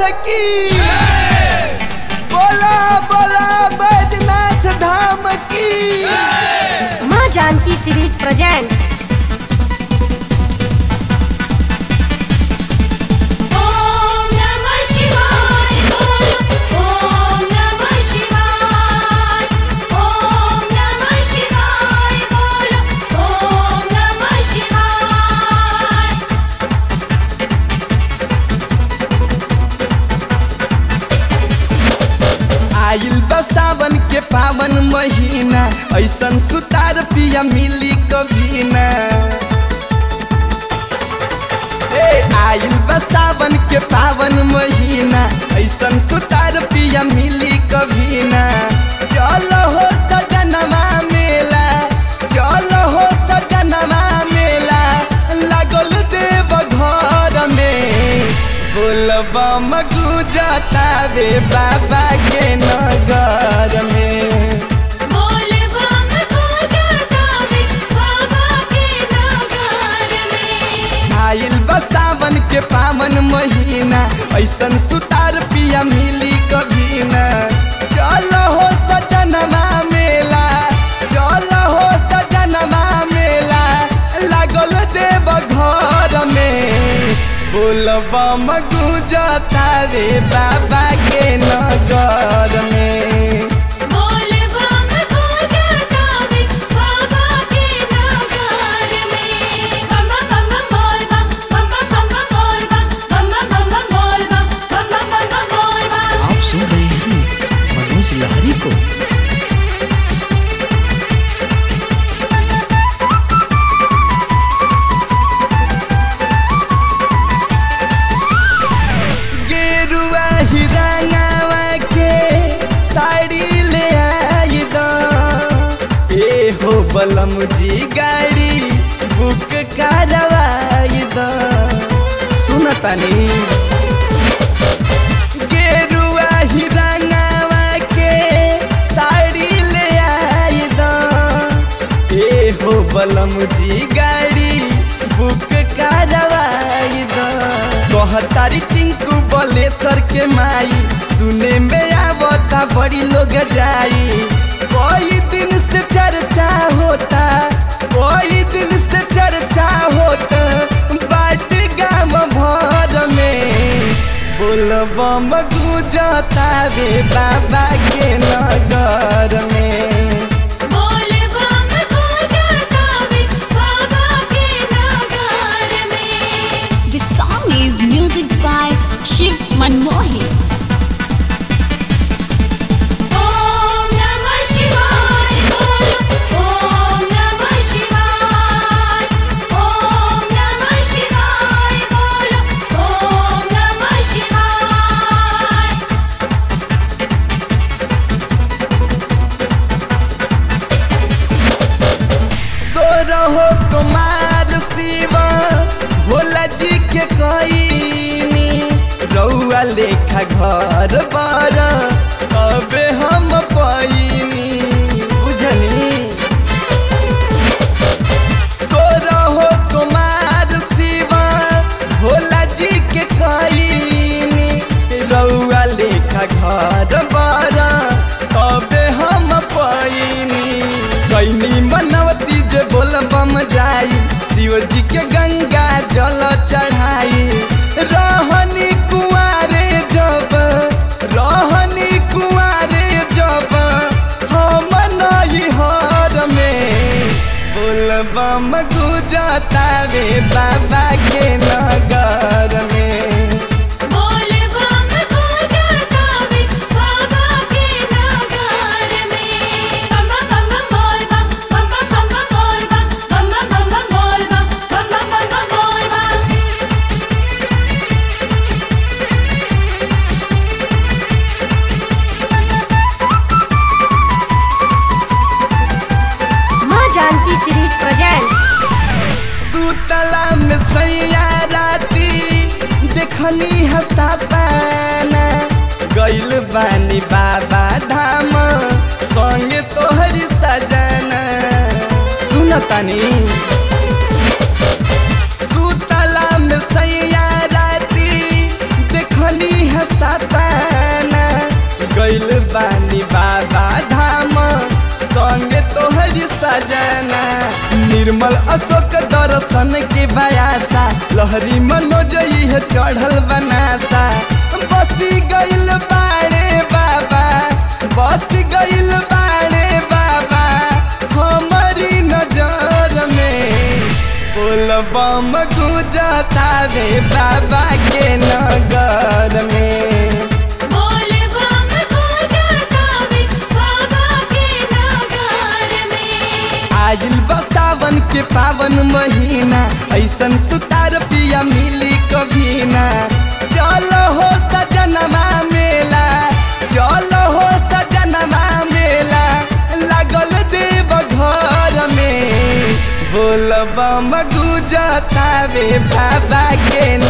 की बोला बोला बैजनाथ धाम की माँ जानकी सीरीज प्रेजेंट्स ॐ नमः शिवाय ॐ नमः शिवाय ॐ नमः शिवाय ॐ नमः शिवाय आइल बा सावन के पावन महीना ऐसन सुतार पिया मिली कभी ना ए आइल बा सावन के पावन महीना ऐसन सुतार पिया मिली कभी ना चल हो सजनवा मेला चल हो सजनवा मेला लागल देव घर में बोलबा मगुजता रे बाबा के नगर में बोल बम पूजा गावे बाबा के नगर में आइल बा सावन के पावन महीना ऐसन सुतार पिया मिली कभी ना चल हो सजनवा मेला चल हो सजनवा मेला लागल देव घर में बोलबा मगुजता रे बाबा के नगर में बोल बम पूजा गावे बाबा के नगर में बम बम बोल बम बम बम बोल बम बम बम बोल बम बम बम बोल बम आप सुन रहे हैं मनोज लहरी को गेरुआ हिरंगावा के साड़ी ले आई दो ए हो बलम जी गाड़ी बुक करवाई दो सुनतनी गेरुआ हिरंगावा के साड़ी ले आई दो ए हो बलम जी गाड़ी बुक करवाई दो कहतारी टिंकू बलेसर के माई सुने में आवता बड़ी लोग जाई कोई दिन से चर्चा होता कोई दिन से चर्चा होता बाट गाम भर में बोलबम गुजता रे बाबा के नगर में बोल बम पूजा गावे बाबा के नगर में The song is music by Shiv Manmohi. Om नमः शिवाय ॐ नमः शिवाय ॐ नमः शिवाय ॐ नमः शिवाय सोरहो सोमार शिवा भोला जी के कईनी रउआ लेखा घर बार अबे हम पैनी बुझनी सोरहो सोमार शिवा भोला जी के कईनी रउआ लेखा घर बार अबे हम पैनी कैनी मनवती जे बोल बम जाई शिव जी के गंगा जल चढ़ाई रहनी कुआरे जब रहनी कुआरे जब हम नहीं हर में बोल बम गुजता रे बाबा के नगर में बोल बम पूजा गावे बाबा के नगर में बम बम बोल बम बम बम बोल बम बम बम बोल बम बम बम बोल बम माँ जानकी सीरीज प्रेजेंट्स सुतला में सैया राती देखनी हसा पाना गइल बानी बाबा धाम संगे तोहरी सजना सुनतनी सुतला में सैया राती देखनी हसा सजना निर्मल अशोक दर्शन के बयासा लहरी मनोज है चढ़ल बनासा बसी गइल बाड़े बाबा बस गइल बाड़े बाबा हमारी नजर में बोलबम गुजतावे बाबा के नगर में बोल बम गुजरातावे बाबा के नगर में आजिल बसावन के पावन महीना ऐसन सुतार पिया मिली कभी ना चलो हो सजनमा मेला चलो हो सजनमा मेला लागल देव घर में बोलबम गुजतावे बाबा के